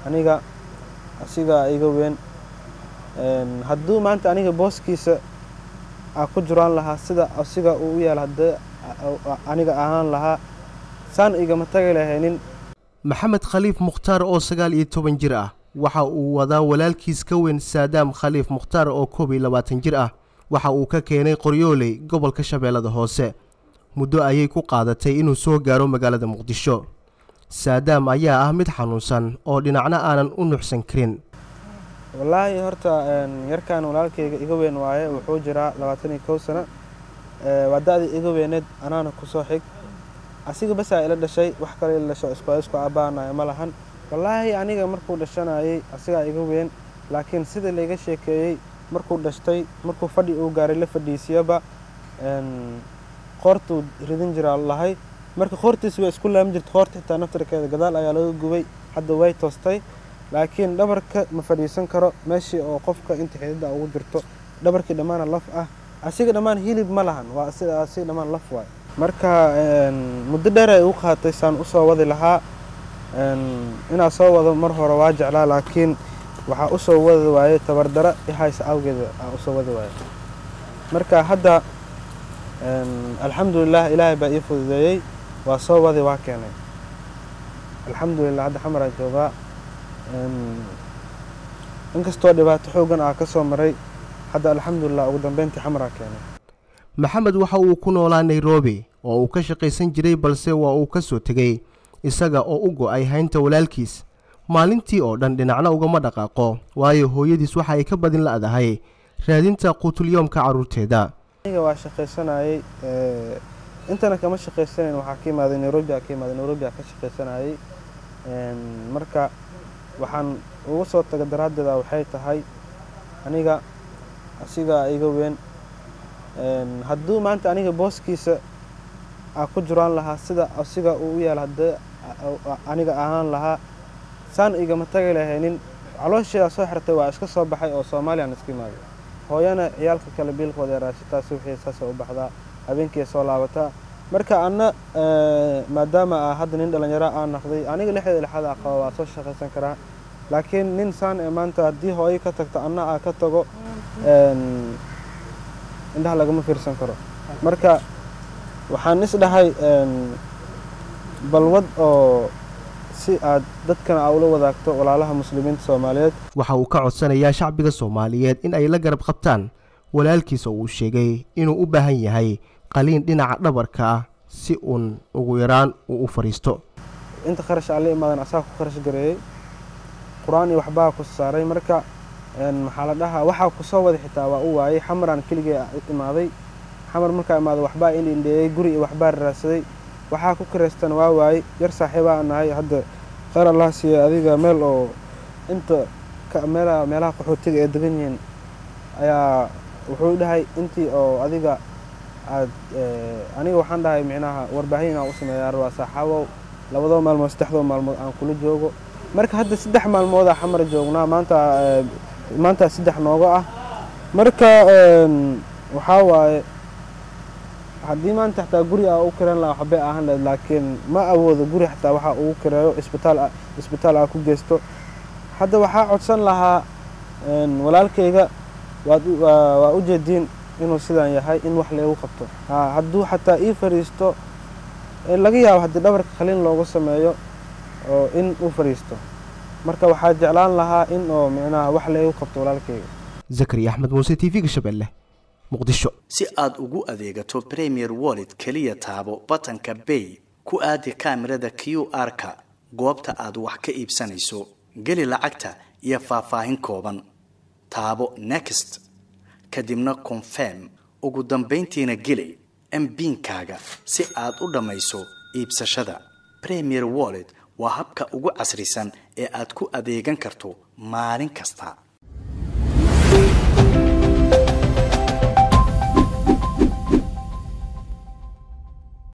aniga asigaa iga weyn hadduu maanta aniga booskiisa aa ku jiraan lahaa sida asiga uu u yaala haddii aniga ahaan lahaa saan igama tagi lahaynin maxamed khaliif mukhtaar oo sagaal iyo toban jir ah waxa uu wadaa walaalkiis ka weyn saadaam khaliif mukhtaar oo koob iyo labaatan jir ah waxa uu ka keenay qoryooley gobolka shabeellada hoose muddo ayay ku qaadatay inuu soo gaaro magaalada muqdisho saadaam ayaa ah mid xanuunsan oo dhinacna aanan u nuxsan karin wallaahi horta yarkan walaalkayga iga weyn waaye wuxuu jiraa labaatan iyo kow sano waa da-dii iga weyneed anaana kusoo xig asiga basaa ila dhashay wax kale ila dhasho isku isku abbaanayo ma lahan wallaahi aniga markuu dhashanayay asigaa iga weyn laakiin sida layga sheekeeyey markuu dhashtay markuu fadhi uu gaaray la fadhiisiyaba qoortuu ridin jiraa lahay marka qoortiis way isku laami jirta qoorta xitaa naftarkeeda gadaal ayaa laga gubay hadda way toostay laakiin dhabarka ma fadhiisan karo meeshii oo qofka inta xididda ugu jirto dhabarkii dhammaana laf ah asiga dhammaan hilib ma lahan waa sida asiga dhammaan laf waay marka muddo dheer ay u qaatay saan usoo wadi lahaa inaa soo wado mar hore waa jeclaa laakiin waxaa usoo wadi waaye tabardara ihaysa awgeeda aa usoo wadi waaye marka hadda alxamdulilah ilaahay baa ii fududeeyey waa soo wadi waa keenay alxamdulilah hadda xamaraa joogaa inkastoo dhibaato xoogan ah ka soo maray hadda alxamdulilah ugu dambeyntii xamaraa keenay maxamed waxa uu ku noolaa nairobi oo uu ka shaqaysan jiray balse waa uu ka soo tegey isaga oo u go'ay haynta walaalkiis maalintii oo dhan dhinacna ugama dhaqaaqo waayo hooyadiis waxa ay ka badin la'dahay raadinta quutulyoomka carruurteeda aniga waa shaqaysanayey intana kama shaqaysanayn waxaa ka imaaday nairobi aa ka imaaday nairobi aa ka shaqaysanayey marka waxaan uga soo taga daraaddeeda waxay tahay aniga asigaa iga weyn hadduu maanta aniga booskiisa aa ku jiraan lahaa sida asiga uu u yaala haddii aniga ahaan lahaa saan igama tagi lahaynin caloosheeda soo xirtay waa iska soo baxay oo soomaaliyaan iska imaaday hooyana ciyaalka kale biilkooda ee raashitaasi wixii saasa u baxdaa habeenkii soo laabataa marka anna maadaama aa hadda nin dhallinyaro aan naqday aniga lixdeeda lixaad aa qaba waa soo shaqaysan karaa laakiin nin saan ee maanta haddii hooyo ka tagto anna aa ka tago indhaha lagama fiirsan karo marka waxaan is dhahay balwad oo si aad dadkana aa ula wadaagto walaalaha muslimiinta soomaaliyeed waxa uu ka codsanayaa shacbiga soomaaliyeed in ay la garab qabtaan walaalkiisa uu sheegay inuu u baahan yahay qaliin dhinaca dhabarka ah si uun ugu yaraan uu u fadhiisto inta kharash aan la imaadan asaa ku kharash gareeyey qur-aan iyo waxbaa ku saaray marka maxaa la dhahaa waxaa kusoo wada xitaa waa u waayey xamaraan keligee imaaday xamar markaa imaada waxbaa indhindheeyey guri iyo waxbaa raadsaday waxaa ku karaystan waa waayey yar saaxiibaa nahay hadda kheyr allah siiye adiga meel oo inta meela meelaha qaxootiga ee degan yihiin ayaa wuxuu dhahay intii oo adiga aad aniga waxaan dhahay micnaha warbaahin inaan u sameeyaa rabaa saaxaabow labadoo maalmood saddexdoo maalmood aan kula joogo marka hadda saddex maalmoodaa xamar joognaa maanta maanta saddex nooga ah marka waxaa waaye haddii maanta xataa guri aa u kiran laha waxbay ahaan lahayd laakiin ma awoodo guri xataa waxaa ugu kireeyo isbitaal isbitaal aa ku geysto hadda waxaa codsan lahaa walaalkayga waad waa u jeediin inuu sidaan yahay in wax laygu qabto hadduu xataa ii fadhiisto laga yaabo haddii dhabarka khaliin loogu sameeyo oo in uu fadhiisto marka waxaa jeclaan lahaa in oo micnaha wax laygu qabto walaalkayga zakariya axmed muuse t v-ga shabeelle muqdisho si aad ugu adeegato premier wallet keliya taabo batanka bay ku aadi kaamirada q r-ka goobta aad wax ka iibsanayso geli lacagta iyo faahfaahin kooban taabo next kadibna confirm ugu dambayntiina geli mbiinkaaga si aad u dhammayso iibsashada premier wallet waa habka ugu casrisan ee aad ku adeegan karto maalin kasta